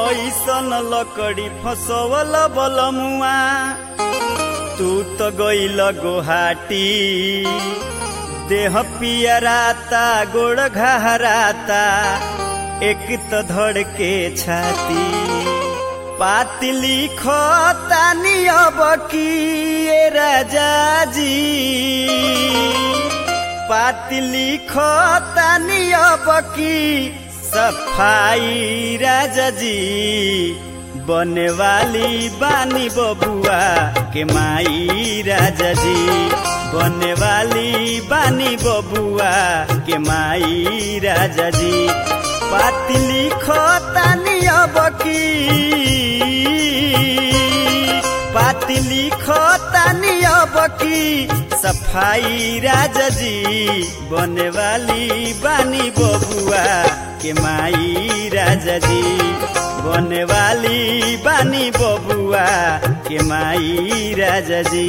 कैसन लकड़ी फसवल बलमुआ तू तो गइल गोहाटी देह पियराता गोड़ घहराता एक तो धड़ के छाती पाती लिखो तानी अब की ये राजा जी पाती लिखो तानी अब की सफाई राजा जी बने वाली बानी बबुआ के माई राजा जी बने वाली बानी बबुआ के माई राजा जी पाती लिखो तानी अब की पाती लिखो तानी अब की सफाई राजा जी बने वाली बानी बबुआ के माई राजा जी बने वाली बानी बबुआ के माई राजा जी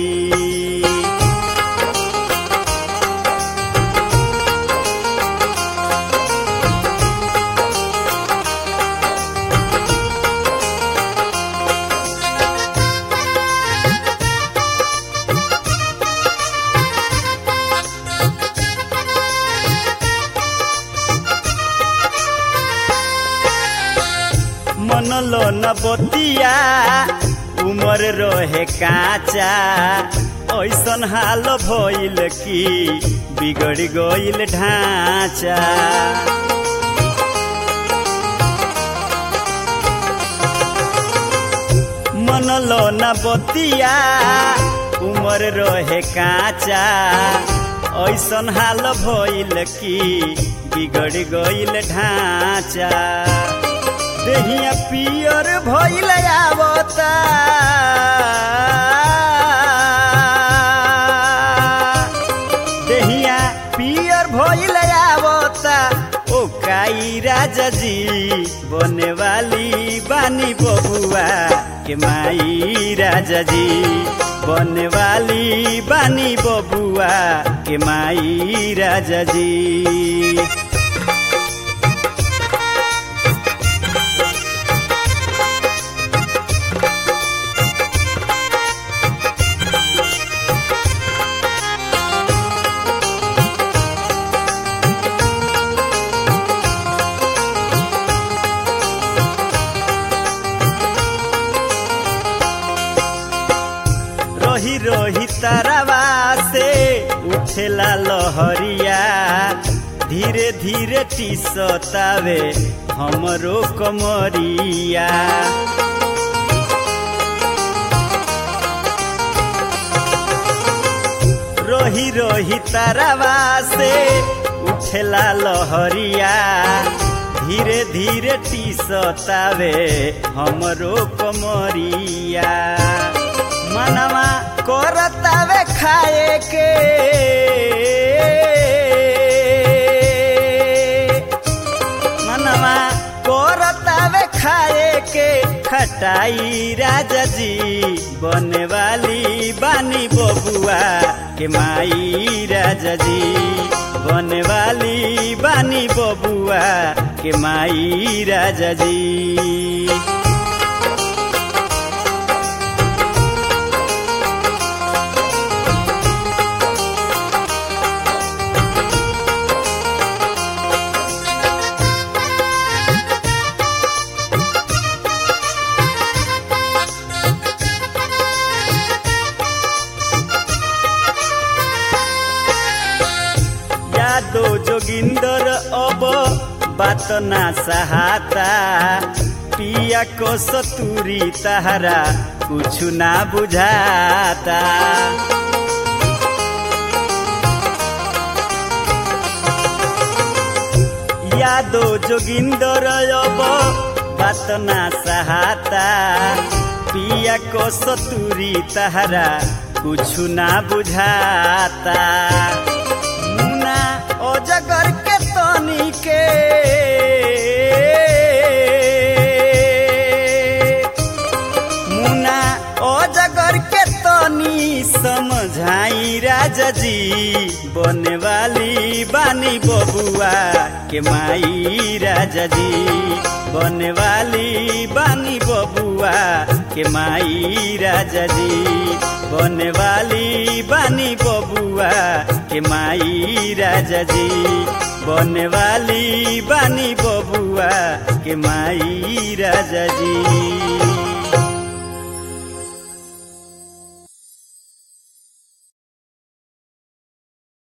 मनलो न बतिया उमर रहे काचा ऐसन हाल भइल कि बिगड़ गइल ढांचा मनलो न बतिया उमर रहे काचा ऐसन हाल भइल कि बिगड़ गइल ढांचा देहिया पियर भइल आवता देहिया पियर भइल आवता ओ काई राजा जी बने वाली बानी बबुआ के माई राजा जी बने वाली बानी बबुआ के माई राजा जी रही रही तारावा से उठेला लहरिया धीरे धीरे टीसतावे हमरो कमरिया रही रही तारावा से उठेला लहरिया धीरे धीरे टीसतावे हमरो कमरिया मनवा करतावे खाए के मनवा करतावे खाए के खटाई राजा जी बने वाली बानी बबुआ के माई राजा जी बने वाली बानी बबुआ के माई राजा जी यादो जोगिंदर अब बात ना सहाता पिया को सतुरी तहरा कुछ ना बुझाता यादो जोगिंदर अब बात ना सहाता पिया को सतुरी तहरा कुछ ना बुझाता मुना अजगर के तनी के मुना अजगर के तनी समझाई राजा जी बने वाली बानी बबुआ के माई राजा जी बने वाली बानी बबुआ के माई राजा जी बने वाली बानी बबुआ के माई राजा जी बने वाली बानी बबुआ के माई राजा जी